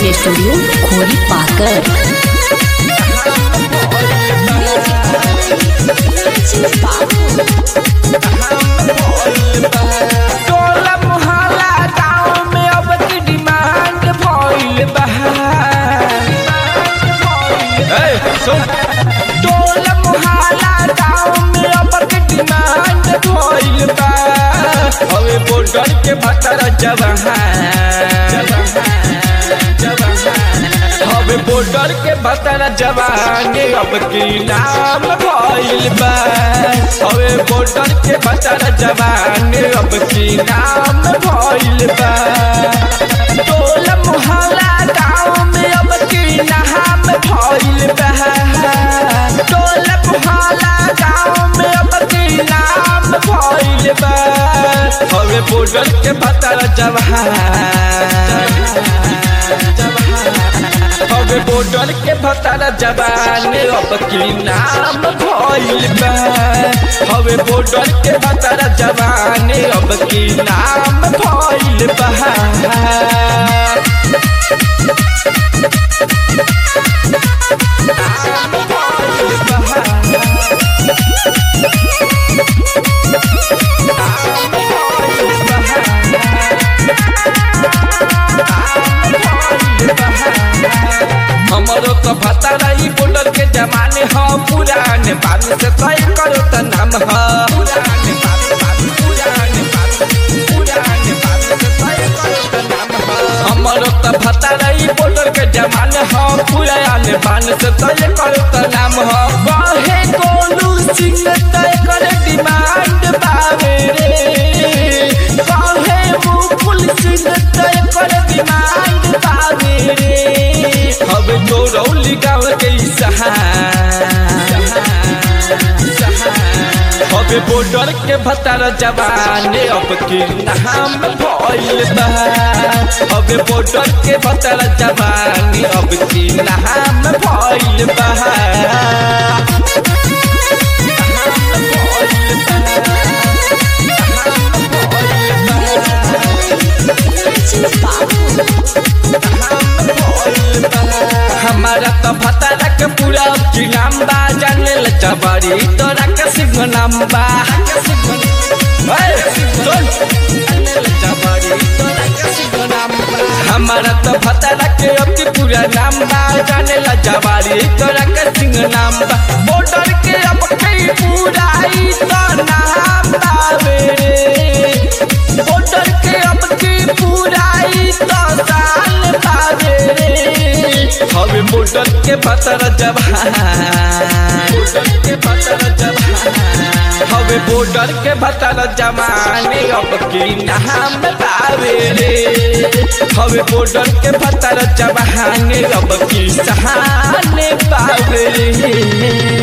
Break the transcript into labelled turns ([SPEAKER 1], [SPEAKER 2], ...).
[SPEAKER 1] के स्टूडियो खोरी पाकर
[SPEAKER 2] टोला मोहल्ला गाँव में अब की डिमांड भइल बा ए, सुन। टोला मोहल्ला गाँव में अब की डिमांड भइल बा हवे बॉर्डर के भतर जवान हवे बॉर्डर के भतर जवान अब की नाम भइल बा हवे बॉर्डर के भतर जवान अब की नाम भइल बा टोला मोहल्ला गाँव में अब की नाम भइल बा टोला मोहल्ला गाँव में अब की नाम भइल बा हवे बॉर्डर के भतर जवान हवे बॉर्डर के भतर जवान अब की नाम भइल बा हवे बॉर्डर के भतर जवान अब की नाम भइल बा हमरो तो पता नहीं बॉर्डर के जमाने ह पुराने बात से तय करो त नाम ह पुराने बात बात पुराने बात पुराने बात से तय करो त नाम ह हमरो तो पता नहीं बॉर्डर के जमाने ह पुराने बात से तय करो त नाम ह कहे कोलू सिंह तय करे डिमांड बावे रे कहे मुकुल सिंह तय करे डिमांड बावे रे अब तो रौली गाँव के अब बॉर्डर के भतर जवान अब की नाम भइल बा अब बॉर्डर के भतर जवान अब की नाम भइल बा हमारा तो भतारा के पूरा की नाम बा जाने ल जबरी तोरा के सिंह नाम बा ओए, सुन। जाने ल जबरी तोरा के सिंह नाम बा। हमारा तो भतारा के अति पूरा नाम बा जाने ला जवारी तोरा के सिंह नाम बा बॉर्डर के अब कई पूरा ई तो नाम बावे रे बॉर्डर के अब की पूरा ई तो साल बावे रे हवे बॉर्डर के भतर जवान बॉर्डर के भतर जवान हवे बॉर्डर के भतर जवान अब की नाम बावे रे हवे बॉर्डर के भतर जवान अब की सहाने बावे रे